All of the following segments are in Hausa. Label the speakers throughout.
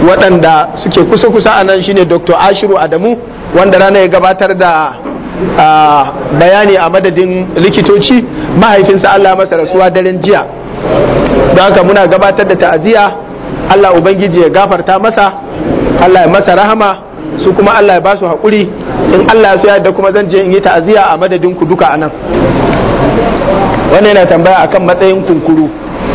Speaker 1: waɗanda suke kusa-kusa a nan shine dr ashiru adamu wanda rana ya gabatar da bayani a madadin likitoci mahaifinsa allah masa rasuwa daren jiya don haka muna gabatar da ta'aziyya allah ubangiji ya gafarta masa allah ya masa rahama su kuma allah ya ba su haƙuri in allah ya so yadda kuma zan je in yi ta'aziyya a madadin ku duka a nan wannan yana tambaya akan matsayin kunkuru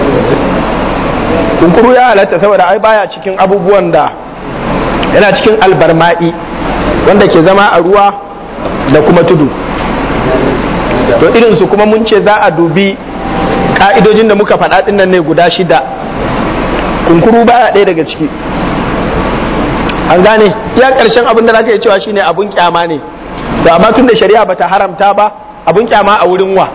Speaker 1: kunkuru ya halatta saboda ai baya cikin abubuwan da yana cikin albarma'i wanda ke zama a ruwa da kuma tudu to irin su kuma mun ce za a dubi ka'idojin da muka faɗa nan ne guda shida kunkuru baya ɗaya daga ciki an gane iya ƙarshen abin da zaka yi cewa shine abun kyama ne to amma tun da shari'a bata haramta ba abun kyama a wurin wa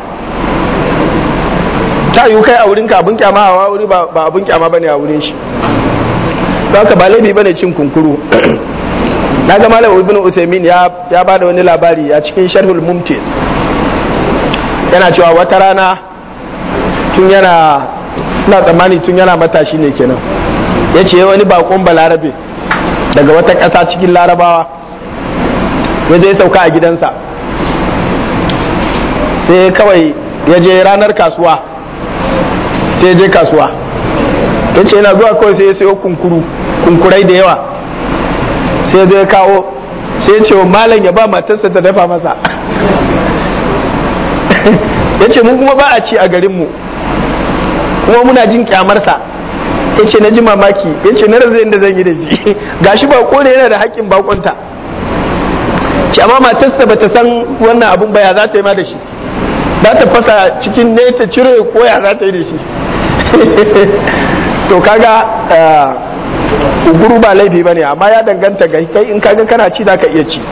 Speaker 1: ta yiwu kai a wurin ka abun kyama a wuri ba abun kyama bane a wurin shi don haka ba laifi bane cin kunkuru na ga malam ibn usaimin ya ya bada wani labari a cikin sharhul mumti yana cewa wata rana tun yana ina tsammani tun yana matashi ne kenan ya ce wani bakon balarabe daga wata ƙasa cikin larabawa ya je sauka a gidansa sai kawai ya je ranar kasuwa sai je kasuwa ya ce yana zuwa kawai sai ya sayo kunkuru kunkurai da yawa sai zai kawo sai ya ce wa malam ya ba matarsa ta dafa masa ya ce mun kuma ba a ci a garinmu kuma muna jin kyamarsa ya ce na ji mamaki ya ce na razai da zan yi da shi gashi ba ne yana da haƙƙin bakonta ce amma matarsa ba ta san wannan abun ba ya za ta yi ma da shi za ta fasa cikin ne ta cire ko ya za ta yi da shi to kaga uguru ba laifi ba ne amma ya danganta ga kai in kaga kana ci za ka iya ci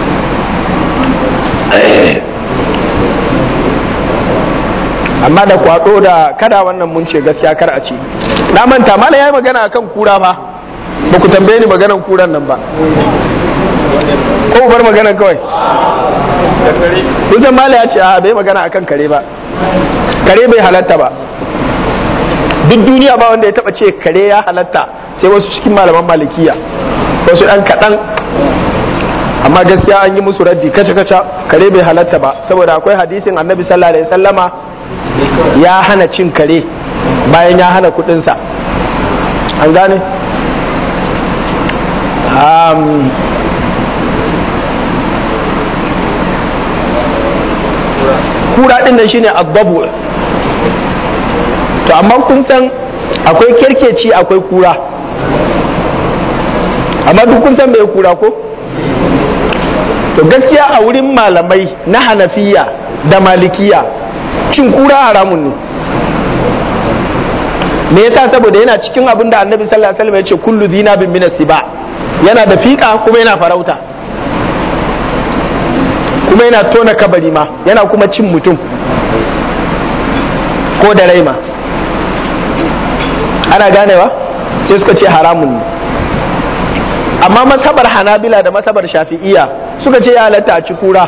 Speaker 1: amma da kwado da kada wannan mun ce gaskiya kar a ci na manta mala ya yi magana akan kura fa ba ku tambaye ni maganan kuran nan ba ko bar magana kawai kusan mala ya ce a bai magana akan kare ba kare bai halatta ba duk duniya ba wanda ya taba ce kare ya halatta sai wasu cikin malaman malikiya wasu ɗan kaɗan amma gaskiya an yi musu raddi kaca-kaca kare bai halatta ba saboda akwai hadisin annabi sallallahu alaihi sallama ya hana cin kare bayan ya hana kudinsa an gane kura ɗin nan shine abbabu to amma kun san akwai kerkeci akwai kura amma duk kun san mai kura ko to gaskiya a wurin malamai na hanafiya da malikiya cin kura haramun ne me yasa saboda yana cikin abin da annabi sallallahu alaihi wasallam ya ce kullu zina bin min siba yana da fika kuma yana farauta kuma yana tona kabari ma yana kuma cin mutum ko da rai ma ana ganewa sai suka ce haramun ne amma masabar hanabila da masabar shafi'iya suka ce ya halatta a ci kura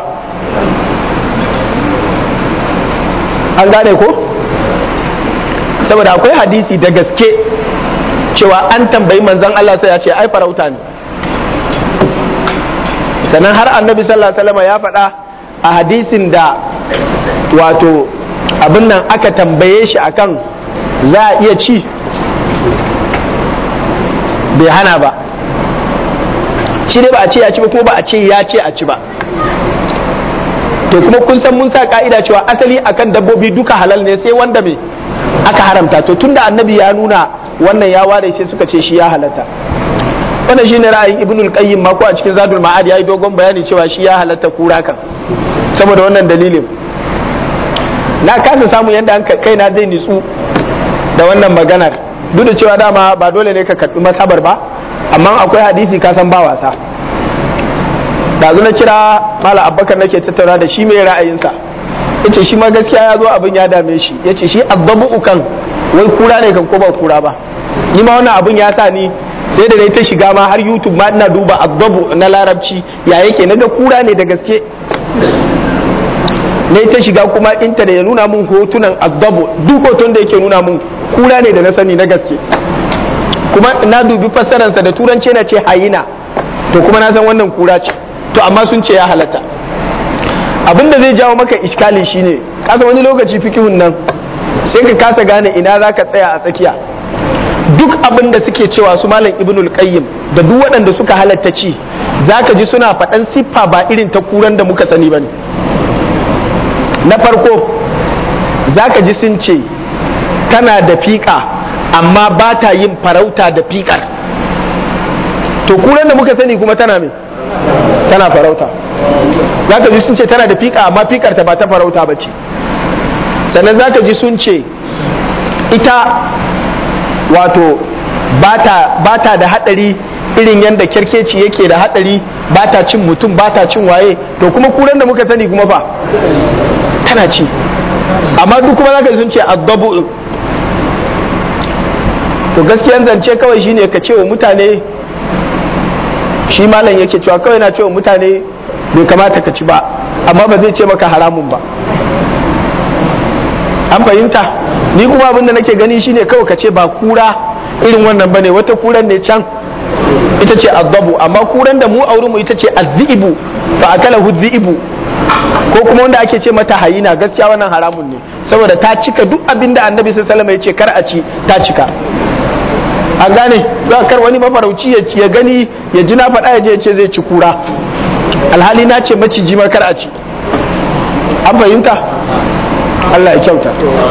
Speaker 1: an gane ko saboda akwai hadisi da gaske cewa an tambayi manzon Allah sai ya ce ai farauta ne sannan har annabi sallallahu alaihi wasallam ya faɗa a hadisin da wato abin nan aka tambaye shi akan za a iya ci bai hana ba shi dai ba a ce ya ci ba ko ba a ce ya ce a ci ba to kuma kun san mun sa ka'ida cewa asali akan dabbobi duka halal ne sai wanda me aka haramta to tunda annabi ya nuna wannan ya ware sai suka ce shi ya halatta wannan shine ra'ayin ibnul qayyim ma ko a cikin zadul ma'ad yayi dogon bayani cewa shi ya halatta kura kan saboda wannan dalilin na kasa samu yadda an kaina zai nitsu da wannan maganar duk da cewa dama ba dole ne ka karbi masabar ba amma akwai hadisi ka san ba wasa dazu na kira mala abbakar nake tattauna da shi mai ra'ayinsa yace shi ma gaskiya ya zo abin ya dame shi yace shi abbabu ukan wai kura ne kan ko ba kura ba ni ma wannan abin ya sa ni sai da dai ta shiga ma har youtube ma ina duba abbabu na larabci ya yake naga kura ne da gaske na ta shiga kuma inta da ya nuna mun hotunan abbabu duk hoton da yake nuna mun kura ne da na sani na gaske kuma na dubi fassararsa da turanci na ce hayina to kuma na san wannan kura ce to amma sun ce ya halatta abin da zai jawo maka iskali shine kasa wani lokaci fikihun nan sai ka kasa gane ina za ka tsaya a tsakiya duk abin da suke cewa su malam ibnul qayyim da duk waɗanda suka halatta ci za ka ji suna faɗan siffa ba irin ta kuran da muka sani ba ne na farko za ka ji sun ce tana da fiƙa amma ba ta yin farauta da fiƙar to kuran da muka sani kuma tana me tana farauta za ka ji sun ce tana da fiƙa amma fiƙar ta ba ta farauta ba ce sannan za ka ji sun ce ita wato ba ta da haɗari irin yadda kyarkeci yake da haɗari ba ta cin mutum ba ta cin waye to kuma kuran da muka sani kuma fa tana ci amma duk kuma za ka ji sun ce addabu to gaskiyan zance kawai shine ka ce wa mutane shi malam yake cewa kawai na ce wa mutane bai kamata ka ci ba amma ba zai ce maka haramun ba an fahimta ni kuma abin da nake gani shine kawai ka ce ba kura irin wannan bane wata kuran ne can ita ce azabu amma kuran da mu auri mu ita ce azzibu fa akala huzzibu ko kuma wanda ake ce mata hayina gaskiya wannan haramun ne saboda ta cika duk abin da annabi sallallahu alaihi wasallam ya ce kar a ci ta cika an gane za kar wani mafarauci ya gani ya ji na faɗa ya je ya ce zai ci kura alhali na ce maciji ma kar a ci an fahimta Allah ya kyauta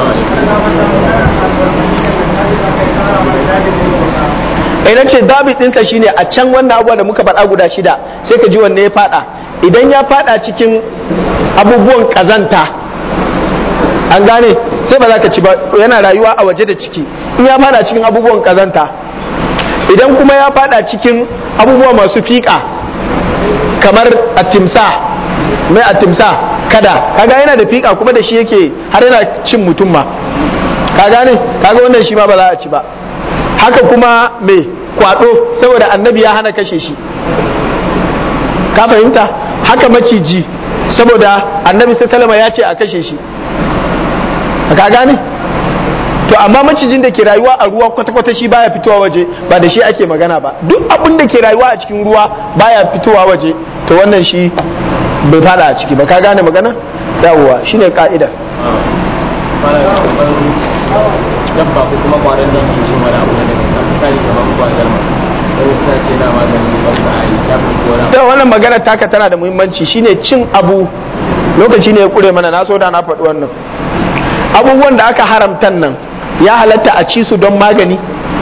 Speaker 1: idan ce dabit ɗinsa shine a can wannan abubuwa da muka faɗa guda shida sai ka ji wanne ya faɗa idan ya faɗa cikin abubuwan ƙazanta an gane sai ba za ka ci ba yana rayuwa a waje da ciki in ya faɗa cikin abubuwan ƙazanta idan kuma ya faɗa cikin abubuwa masu fiƙa kamar atimsa mai atimsa kada kaga yana da fiƙa kuma da shi yake har yana cin mutum ma ka gane kaga wannan shi ma ba za a ci ba haka kuma mai kwado saboda annabi ya hana kashe shi ka fahimta haka maciji saboda annabi salama ya ce a kashe shi ka gane to amma macijin da ke rayuwa a ruwa kwata-kwata shi baya fitowa waje ba da shi ake magana ba duk abin da ke rayuwa a cikin ruwa baya fitowa waje to wannan shi bai fada a ciki ba ka gane magana yawwa shine ka'idar
Speaker 2: dabba ko kuma kwaron da ke cin wani abu da daga misali kamar kwazar ma don suna ce na magani ba su a yi ta fi wani
Speaker 1: da wannan magana taka tana da muhimmanci shine cin abu lokaci ne ya kure mana na so da na faɗi wannan abubuwan da aka haramtan nan ya halatta a ci su don magani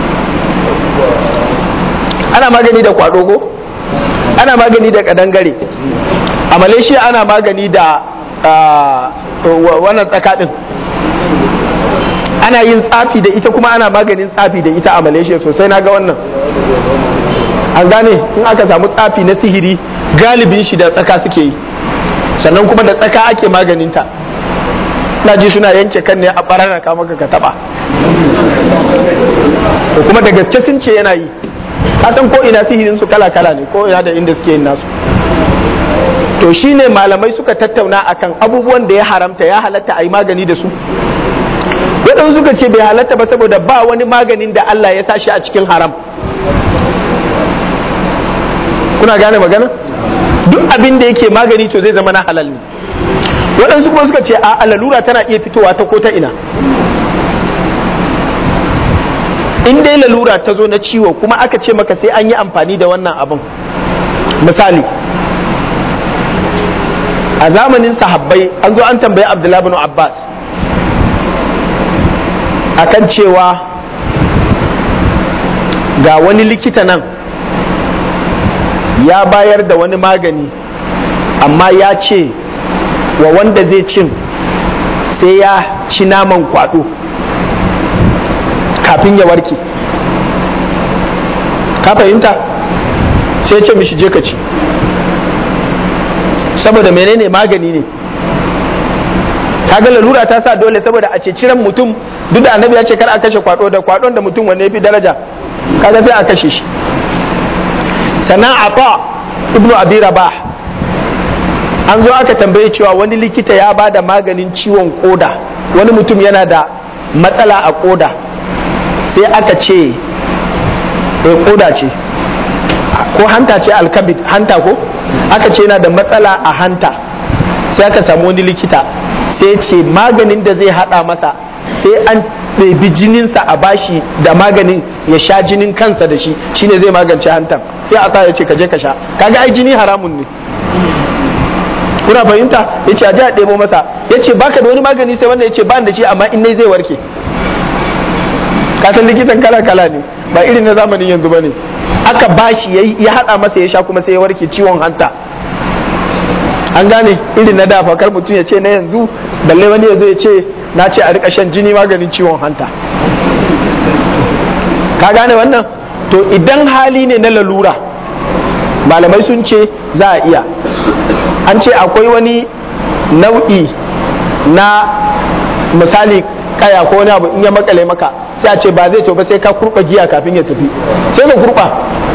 Speaker 1: ana magani da kwado ko ana magani da kadangare a malaysia ana magani da wannan tsakaɗin ana yin tsafi da ita kuma ana maganin tsafi da ita a malaysia sosai na ga wannan an gane in aka samu tsafi na sihiri galibin shi da tsaka suke yi sannan kuma da tsaka ake maganinta na ji suna yanke kan ne a bararraka maka ka taba ko kuma da gaske sun ce yana yi kasan ko ina sihirin su kala kala ne ko ina da inda suke yin nasu to shine malamai suka tattauna akan abubuwan da ya haramta ya halatta a yi magani da su waɗansu suka ce bai halatta ba saboda ba wani maganin da Allah ya sa shi a cikin haram kuna gane magana duk abin da yake magani to zai zama na halal ne waɗansu kuma suka ce a lalura tana iya fitowa ta ko ta ina in dai lalura ta zo na ciwo kuma aka ce maka sai an yi amfani da wannan abin misali a zamanin sahabbai an zo an tambayi abdullahi bin abbas akan cewa ga wani likita nan ya bayar da wani magani amma ya ce wa wanda zai cin sai ya ci naman kwado kafin ya warke ka fahimta sai ce mishi je ka ci saboda menene magani ne kaga lalura ta sa dole saboda a ce ciran mutum duk da annabi ya ce kar a kashe kwado da kwadon da mutum wanne fi daraja kaga sai a kashe shi sannan ata ibnu abi rabah an zo aka tambaye cewa wani likita ya ba da maganin ciwon koda wani mutum yana da matsala a koda sai aka ce eh koda ce ko hanta ce alkabid hanta ko aka ce yana da matsala a hanta sai aka samu wani likita sai ce maganin da zai hada masa sai an ɗebi jininsa a bashi da maganin ya sha jinin kansa da shi shine zai magance hantan sai a sa ya ce ka je ka sha kaga ai jini haramun ne kuna fahimta ya ce a ji a ɗebo masa ya ce baka da wani magani sai wanda ya ce ba da shi amma in nai zai warke kasan likitan kala kala ne ba irin na zamanin yanzu ba ne aka bashi ya haɗa masa ya sha kuma sai ya warke ciwon hanta an gane irin na dafa kar mutum ya ce na yanzu balle wani ya zo ya ce na ce a rika shan jini maganin ciwon hanta ka gane wannan to idan hali ne na lalura malamai sun ce za a iya an ce akwai wani nau'i na misali kaya ko wani abu in ya makale maka sai a ce ba zai to ba sai ka kurba giya kafin ya tafi sai ka kurba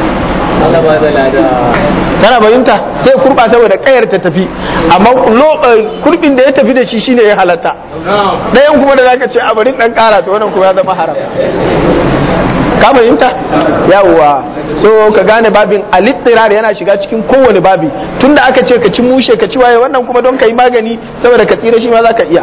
Speaker 1: kana bayinta sai kurba saboda kayar ta tafi amma kurbin da ya tafi da shi shine ya halatta ɗayan kuma da zaka ce a bari dan kara to wannan kuma ya zama haram ka fahimta yawwa so ka gane babin alittirar yana shiga cikin kowane babi tunda aka ce ka ci mushe ka ci waye wannan kuma don ka yi magani saboda ka tsira shi ma za ka iya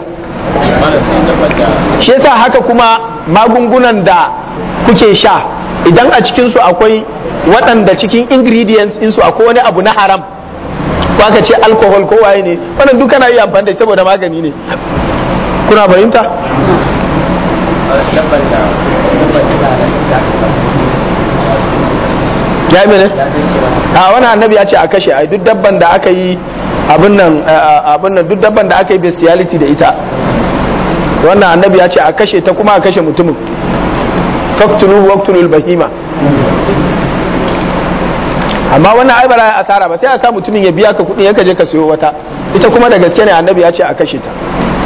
Speaker 1: shi yasa haka kuma magungunan da kuke sha idan a cikinsu akwai waɗanda cikin ingredients ɗinsu akwai wani abu na haram ko aka ce alcohol ko waye ne wannan duk kana iya amfani da saboda magani ne kuna fahimta ya mene a wani annabi ya ce a kashe ai duk dabban da aka yi abin nan abin nan duk dabban da aka yi bestiality da ita wannan annabi ya ce a kashe ta kuma a kashe mutumin faktulu waqtulul bahima amma wannan ai ba za a asara ba sai a sa mutumin ya biya ka kuɗi ya je ka sayo wata ita kuma da gaske ne annabi ya ce a kashe ta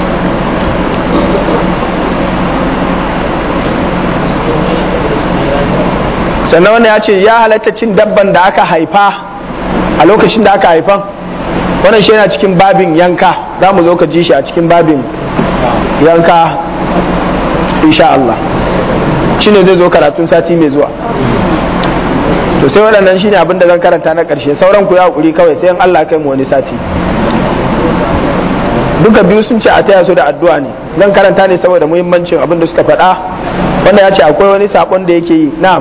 Speaker 1: sannan wannan ya ce ya halatta cin dabban da aka haifa a lokacin da aka haifan wannan shi yana cikin babin yanka za mu zo ka ji shi a cikin babin yanka insha Allah shi ne zai zo karatun sati mai zuwa to sai waɗannan shi ne abinda zan karanta na ƙarshe sauran ku ya haƙuri kawai sai in Allah kai mu wani sati duka biyu sun ce a taya su da addu'a ne zan karanta ne saboda muhimmancin abin da suka faɗa wanda ya ce akwai wani saƙon da yake yi na'am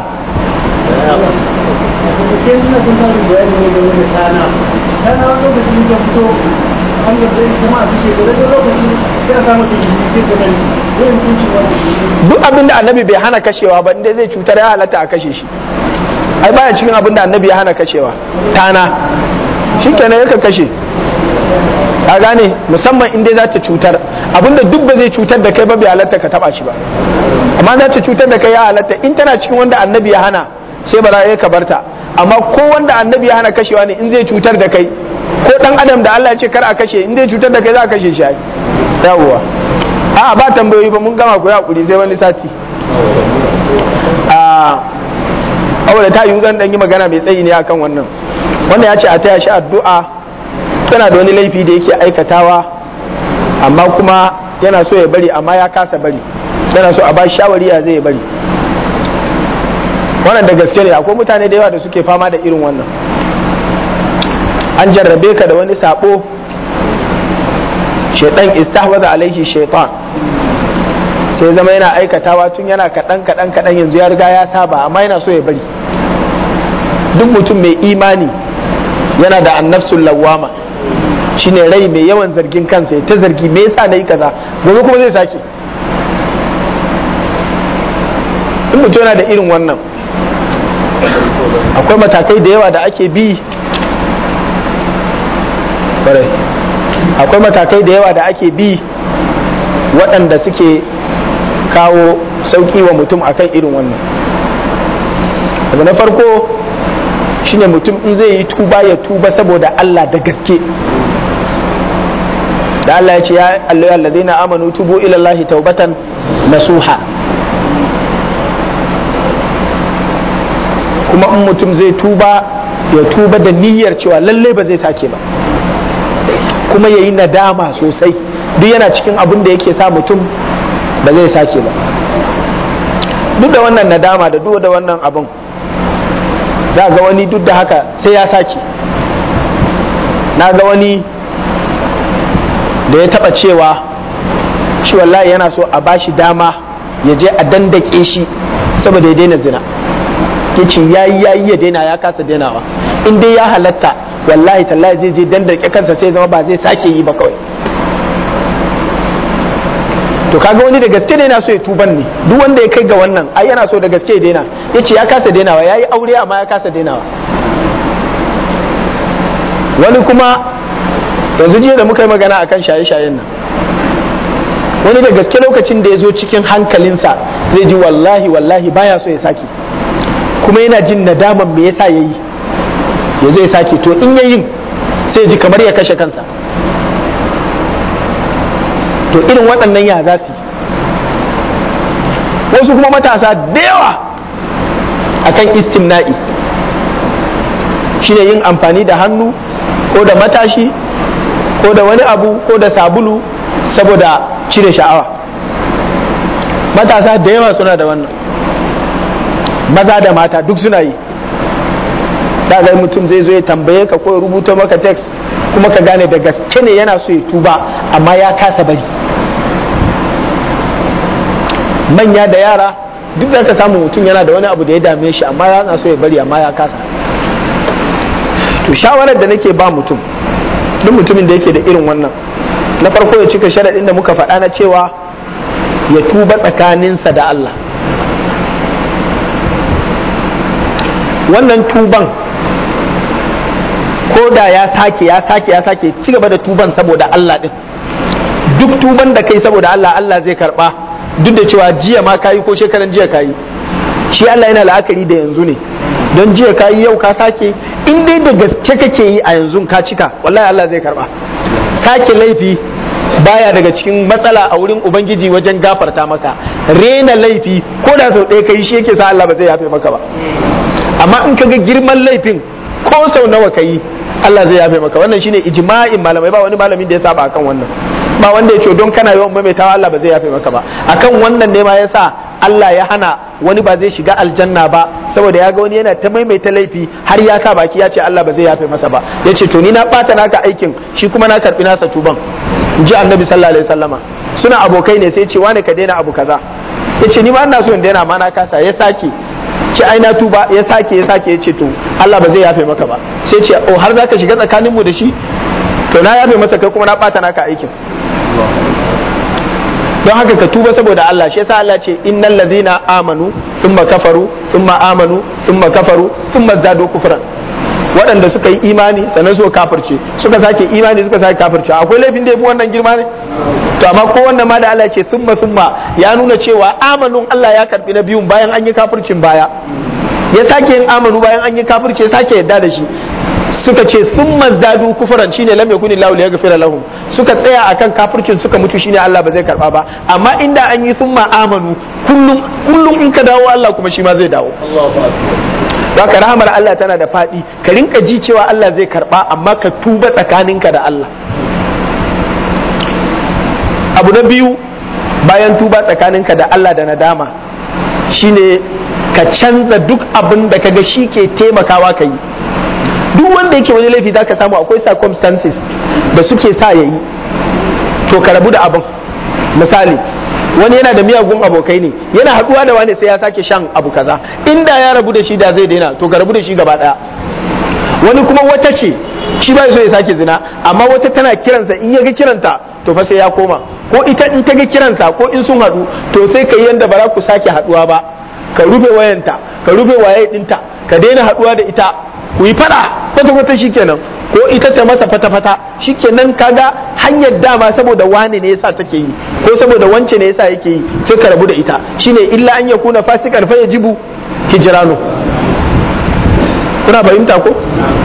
Speaker 1: duk abin da annabi bai hana kashewa ba inda zai cutar ya halatta a kashe shi ai baya cikin abin da annabi ya hana kashewa tana shi kenan yaka kashe a gane musamman inda za ta cutar abinda duk ba zai cutar da kai ba bai halatta ka taba shi ba amma za ta cutar da kai ya halatta in tana cikin wanda annabi ya hana sai ba za ka barta amma ko wanda annabi ya hana kashewa ne in zai cutar da kai ko dan adam da Allah ya ce kar a kashe in zai cutar da kai za a kashe shi ai yawwa a ba tambayoyi ba mun gama ku hakuri sai wani sati a aure ta yi zan dan yi magana mai tsayi ne akan wannan wanda ya ce a taya shi addu'a tana da wani laifi da yake aikatawa amma kuma yana so ya bari amma ya kasa bari yana so a ba shawari ya zai bari wannan da gaske ne akwai mutane da yawa da suke fama da irin wannan an jarrabe ka da wani sabo shaitan istahwaza alaihi shaitan sai zama yana aikatawa tun yana kaɗan kaɗan kaɗan yanzu ya riga ya saba amma yana so ya bari duk mutum mai imani yana da annafsul lawama shine rai mai yawan zargin kansa ya ta zargi me yasa nayi kaza gobe kuma zai sake in mutum yana da irin wannan akwai matakai da yawa da ake bi akwai matakai da yawa da ake bi waɗanda suke kawo sauƙi wa mutum akan irin wannan abu na farko shine mutum in zai yi tuba ya tuba saboda Allah da gaske da Allah ya ce ya Allah alladhina amanu tubu ila Allah taubatan nasuha kuma in mutum zai tuba ya tuba da niyyar cewa lalle ba zai sake ba kuma ya yi nadama sosai duk yana cikin abin da yake sa mutum ba zai sake ba duk da wannan nadama da duk da wannan abin za ga wani duk da haka sai ya sake na ga wani da ya taba cewa shi wallahi yana so a bashi dama ya je a dandake shi saboda ya daina zina ya ce ya yi ya yi ya daina ya kasa dainawa in dai ya halatta wallahi tallahi zai je dandake kansa sai zama ba zai sake yi ba kawai to kaga wani da gaske daina so ya tuban ne duk wanda ya kai ga wannan ai yana so da gaske ya daina ya ce ya kasa dainawa ya yi aure amma ya kasa dainawa wani kuma yanzu jiya da muka yi magana akan shaye-shayen nan wani da gaske lokacin da ya zo cikin hankalinsa zai ji wallahi wallahi baya so ya sake kuma yana jin nadaman me yasa ya yi ya zo ya sake to in ya yin sai ji kamar ya kashe kansa to irin waɗannan ya za su wasu kuma matasa da yawa akan istimna'i shine yin amfani da hannu ko da matashi ko da wani abu ko da sabulu saboda cire sha'awa matasa da yawa suna da wannan maza da mata duk suna yi da zai mutum zai zo ya tambaye ka ko ya rubuta maka text kuma ka gane da gaske ne yana so ya tuba amma ya kasa bari manya da yara duk da ka samu mutum yana da wani abu da ya dame shi amma yana so ya bari amma ya kasa to shawarar da nake ba mutum duk mutumin da yake da irin wannan na farko ya cika sharaɗin da muka faɗa na cewa ya tuba tsakaninsa da Allah wannan tuban ko da ya sake ya sake ya sake ci gaba da tuban saboda Allah din duk tuban da kai saboda Allah Allah zai karba duk da cewa jiya ma kayi ko shekaran jiya kayi shi Allah yana la'akari da yanzu ne don jiya kayi yau ka sake in dai da gaske kake yi a yanzu ka cika wallahi Allah zai karba sake laifi baya daga cikin matsala a wurin ubangiji wajen gafarta maka rena laifi ko da sau ɗaya kai shi yake sa Allah ba zai yafe maka ba amma in kaga girman laifin ko sau nawa kai Allah zai yafe maka wannan shine ijma'in malamai ba wani malamin da ya saba akan wannan ba wanda ya ce don kana yawan maimaitawa Allah ba zai yafe maka ba akan wannan ne ma yasa Allah ya hana wani ba zai shiga aljanna ba saboda ya ga wani yana ta maimaita laifi har ya sa baki ya ce Allah ba zai yafe masa ba ya ce to ni na bata naka aikin shi kuma na karbi nasa tuban in ji annabi sallallahu alaihi wasallama suna abokai ne sai ce wane ka daina abu kaza ya ce ni ma ina so in daina ma na kasa ya sake ce ai na tuba ya sake ya sake ya ce to Allah ba zai yafe maka ba sai ce oh har zaka shiga tsakanin mu da shi to na yafe masa kai kuma na bata naka aikin don haka ka tuba saboda Allah shi yasa Allah ce innal ladzina amanu thumma kafaru thumma amanu thumma kafaru thumma zadu kufran waɗanda suka yi imani sannan suka kafirce suka sake imani suka sake kafirce akwai laifin da yafi wannan girma ne to amma ko wannan ma da Allah ce summa summa ya nuna cewa amanun Allah ya karbi na biyun bayan an yi kafircin baya ya sake yin amanu bayan an yi kafirce sake yadda da shi suka ce sun mazdadu kufuran shine lam yakuni lahu liyaghfira lahum suka tsaya akan kafircin suka mutu shine Allah ba zai karba ba amma inda an yi summa amanu kullum kullum in ka dawo Allah kuma shi ma zai dawo Baka rahamar Allah tana da faɗi ka rinka ji cewa Allah zai karba amma ka tuba tsakaninka da Allah abu na biyu bayan tuba tsakaninka da Allah da nadama shine ka canza duk abin da kaga shi ke taimakawa ka yi duk wanda yake wani laifi zaka samu akwai circumstances da suke sa ya yi to ka rabu da abin misali wani yana da miyagun abokai ne yana haɗuwa da wani sai ya sake shan abu kaza inda ya rabu da shi da zai daina to ka rabu da shi gaba ɗaya wani kuma wata ce shi ba so ya sake zina amma wata tana kiransa in ya ga kiranta to fa sai ya koma ko ita in ta ga kiransa ko in sun haɗu to sai ka yi yanda ba za ku sake haɗuwa ba ka rufe wayanta ka rufe waye ɗinta ka daina haɗuwa da ita ku yi fada kwata kwata shikenan ko ita ta masa fata fata shikenan kaga hanyar dama saboda wani ne yasa take yi ko saboda wance ne yasa yake yi sai ka rabu da ita shine illa an yakuna fasikan fa yajibu hijranu kuna fahimta ko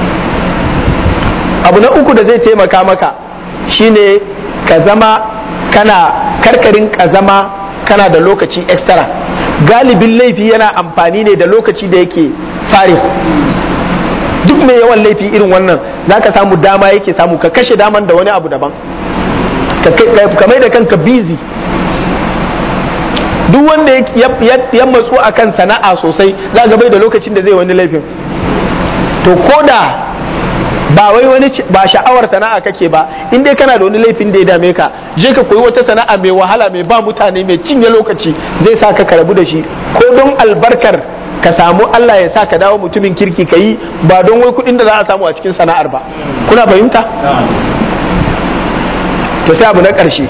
Speaker 1: abu na uku da zai taimaka maka shine ka zama kana karkarin ka zama kana da lokaci extra galibin laifi yana amfani ne da lokaci da yake fare duk mai yawan laifi irin wannan za ka samu dama yake samu ka kashe daman da wani abu daban ka mai da kanka busy duk wanda ya matsu a kan sana'a sosai za ga bai da lokacin da zai wani laifin to ko da ba wai wani ba sha'awar sana'a kake ba in dai kana da wani laifin da ya dame ka je ka koyi wata sana'a mai wahala mai ba mutane mai cinye lokaci zai sa ka karabu da shi ko don albarkar ka samu Allah ya sa ka dawo mutumin kirki ka yi ba don wai kuɗin da za a samu a cikin sana'ar ba kuna fahimta to sai abu na ƙarshe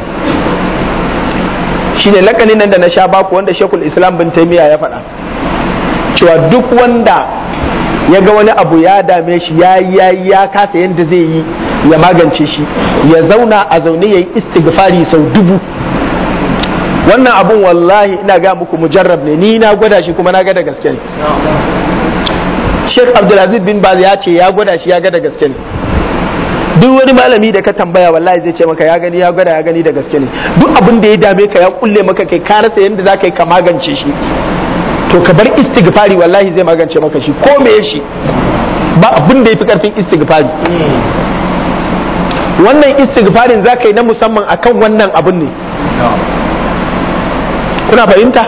Speaker 1: shine lakanin nan da na sha baku wanda shekul islam bin taimiyya ya faɗa cewa duk wanda ya ga wani abu ya dame shi ya ya ya kasa yadda zai yi ya magance shi ya zauna a zaune ya yi istighfari sau dubu wannan abun wallahi ina ga muku mujarrab ne ni na gwada shi kuma na ga da gaske ne Sheikh Abdulaziz bin Baz ya ce ya gwada shi ya ga da gaske ne duk wani malami da ka tambaya wallahi zai ce maka ya gani ya gwada ya gani da gaske ne duk abin da ya dame ka ya kulle maka kai ka rasa yadda za ka yi ka magance shi to ka bar istighfari wallahi zai magance maka shi ko me shi ba abin da ya fi karfin istighfari wannan istighfarin za ka yi na musamman akan wannan abin ne kuna fahimta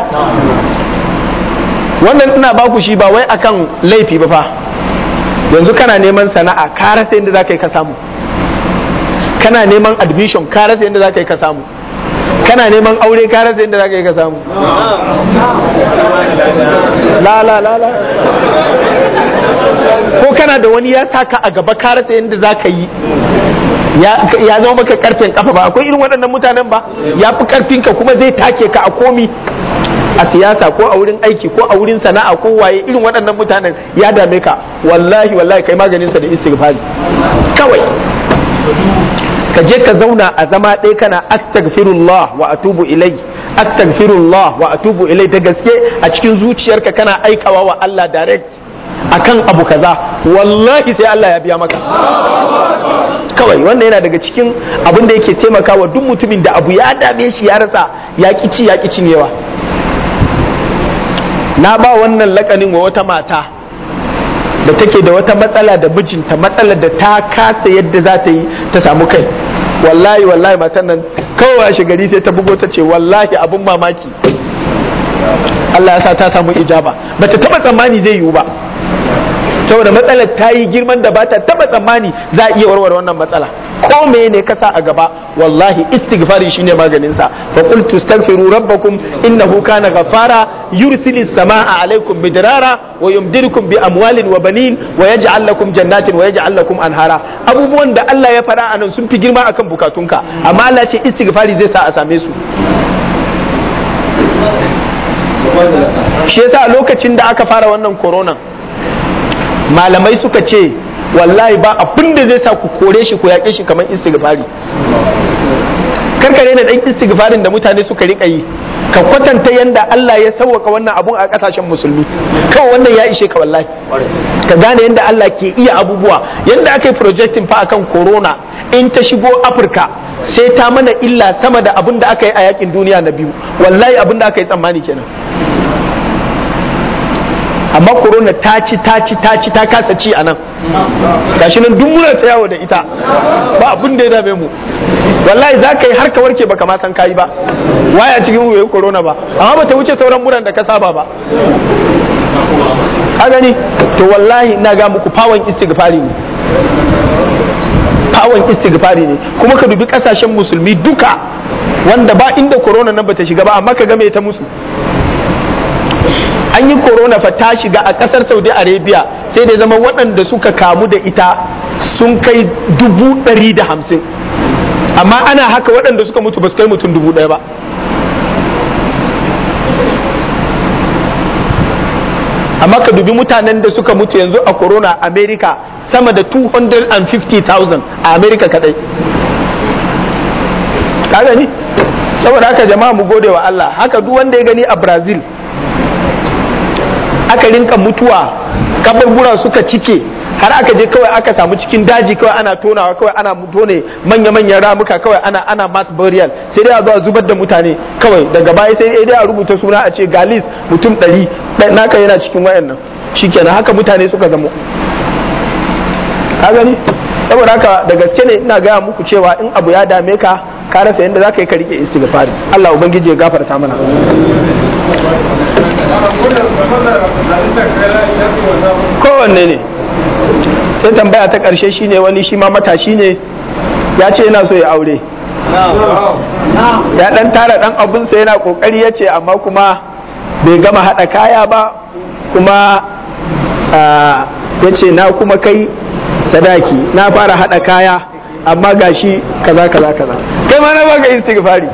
Speaker 1: wannan ina baku shi ba wai akan laifi ba fa yanzu kana neman sana'a ka rasa yadda za ka yi ka samu kana neman admission ka rasa yadda za ka yi ka samu kana neman aure ka rasa yadda za ka yi ka samu la la la la ko kana da wani ya saka a gaba ka rasa yadda za ka yi ya zama maka karfin kafa ba akwai irin waɗannan mutanen ba ya fi karfin ka kuma zai take ka a komi a siyasa ko a wurin aiki ko a wurin sana'a ko waye irin waɗannan mutanen ya dame ka wallahi wallahi kai maganin sa da istighfari kawai ka je ka zauna a zama ɗaya kana astaghfirullah wa atubu ilai astaghfirullah wa atubu ilai da gaske a cikin zuciyarka kana aikawa wa Allah direct akan abu kaza wallahi sai Allah ya biya maka kawai wannan yana daga cikin abin da yake taimakawa duk mutumin da abu ya dame shi ya rasa ya ci ya cinyewa na ba wannan lakanin wa wata mata da take da wata matsala da mijinta matsalar da ta kasa yadda za ta yi ta samu kai wallahi wallahi matan nan kawai a gari sai ta bugo ta ce wallahi abin mamaki Allah ya sa ta samu ijaba bata taba tsammani zai yiwu ba saboda matsalar ta yi girman da ba ta taba tsammani za a iya warware wannan matsala ko ne ka sa a gaba wallahi istighfari shine maganin sa fa qultu astaghfiru rabbakum innahu kana ghaffara yursilis samaa alaikum midrara wa yumdidukum bi amwalin wa banin wa yaj'al lakum jannatin wa yaj'al lakum anhara abubuwan da Allah ya fara anan sun fi girma akan bukatunka amma Allah ce istighfari zai sa a same su shi yasa lokacin da aka fara wannan corona malamai suka ce wallahi ba abin da zai sa ku kore shi ku yaƙe shi kamar istighfari karkare na ɗan istighfarin da mutane suka riƙa yi ka kwatanta yanda Allah ya sauwaka wannan abun a ƙasashen musulmi kawai wannan ya ishe ka wallahi ka gane yanda Allah ke iya abubuwa yanda aka yi projecting fa akan corona in ta shigo Afirka sai ta mana illa sama da abin da aka yi a yakin duniya na biyu wallahi abin da aka yi tsammani kenan amma corona ta ci ta ci ta ci ta kasa ci a nan gashi nan duk muna ta yawo da ita ba abin da ya dame mu wallahi za ka yi har ka warke baka ma san kayi ba waya cikin mu yayi corona ba amma ba ta wuce sauran muran da ka saba ba ka gani to wallahi ina ga muku fawon istighfari ne fawon istighfari ne kuma ka dubi kasashen musulmi duka wanda ba inda corona nan bata shiga ba amma ka ga me ta musu an yi corona fa ta shiga a kasar saudi arabia sai da zama waɗanda suka kamu da ita sun kai dubu ɗari da hamsin amma ana haka waɗanda suka mutu ba su kai mutum dubu ɗaya ba amma ka dubi mutanen da suka mutu yanzu a corona america sama da 250,000 a america kadai ka gani saboda haka jama'a mu gode wa allah haka duk wanda ya gani a brazil aka rinka mutuwa kaburbura suka cike har aka je kawai aka samu cikin daji kawai ana tonawa kawai ana tone manya-manyan ramuka kawai ana ana mass burial sai dai a zuwa zubar da mutane kawai daga baya sai dai a rubuta suna a ce galis mutum ɗari naka yana cikin wayannan shikenan haka mutane suka zamo ka gani saboda haka da gaske ne ina gaya muku cewa in abu ya dame ka ka rasa yadda za ka yi ka rike istighfari Allah ubangiji ya gafarta mana kowanne ne sai tambaya ta ƙarshe shine wani shi ma matashi ne ya ce yana so ya aure ya dan tara dan abinsa yana kokari ya ce amma kuma bai gama haɗa kaya ba kuma ya ce na kuma kai sadaki na fara haɗa kaya amma gashi kaza kaza kaza kai ma na baka istighfari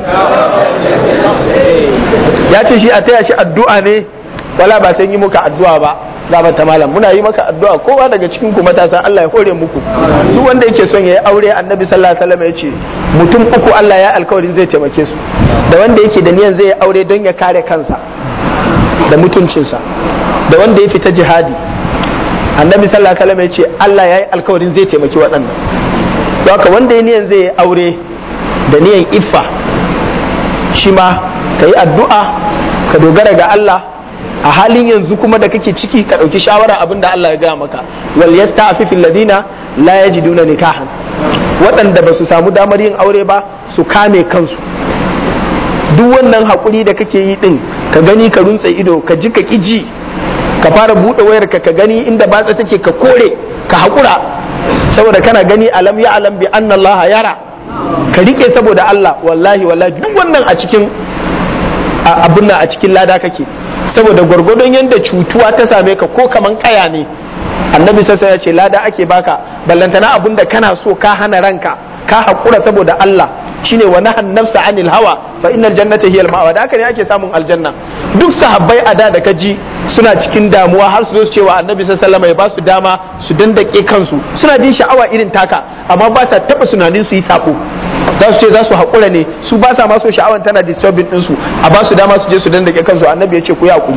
Speaker 1: ya ce shi a taya shi addu'a ne wala ba sai yi muka addu'a ba gaba ta malam muna yi maka addu'a kowa daga cikin ku matasa Allah ya hore muku duk wanda yake son ya yi aure annabi sallallahu alaihi wasallam ya ce mutum uku Allah ya alkawarin zai taimake su da wanda yake da niyan zai yi aure don ya kare kansa da mutuncinsa da wanda ya fita jihadi annabi sallallahu alaihi wasallam ya ce Allah ya yi alkawarin zai taimaki waɗannan don haka wanda ya niyan zai yi aure da niyan iffa shi ma ka yi addu'a ka dogara ga Allah a halin yanzu kuma da kake ciki ka ɗauki shawara abin da Allah ya gaya maka wal yasta'fifu alladhina la yajiduna nikahan waɗanda ba su samu damar yin aure ba su kame kansu duk wannan haƙuri da kake yi ɗin ka gani ka runtse ido ka ji ka ƙiji ka fara buɗe wayar ka ka gani inda batsa take ka kore ka haƙura saboda kana gani alam ya alam bi anna Allah yara ka rike saboda Allah wallahi wallahi duk wannan a cikin abin nan a cikin lada kake saboda gwargwadon yadda cutuwa ta same ka ko kaman kaya ne annabi sassa ya ce lada ake baka ballantana abin da kana so ka hana ranka ka haƙura saboda Allah shine wa nahan nafsa anil hawa fa innal jannata hiya al da haka ne ake samun aljanna duk sahabbai a da da kaji suna cikin damuwa har su zo su cewa annabi sallallahu alaihi ya ba su dama su dandake kansu suna jin sha'awa irin taka amma ba sa taba tunanin su yi sako za su ce za su haƙura ne su ba sa maso sha'awan tana disturbing ɗinsu a ba su dama su je su dandake kansu annabi ya ce ku yi haƙuri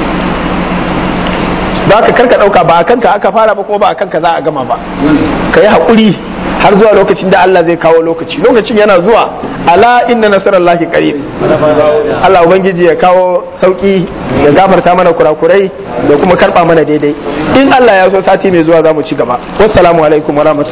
Speaker 1: ba ka karka ɗauka ba a kanka aka fara ba kuma ba a kanka za a gama ba ka yi haƙuri har zuwa lokacin da Allah zai kawo lokaci lokacin yana zuwa ala inna nasarallahi qarib Allah ubangiji ya kawo sauki ya gafarta mana kurakurai da kuma karba mana daidai in Allah ya so sati mai zuwa za mu ci gaba wassalamu alaikum wa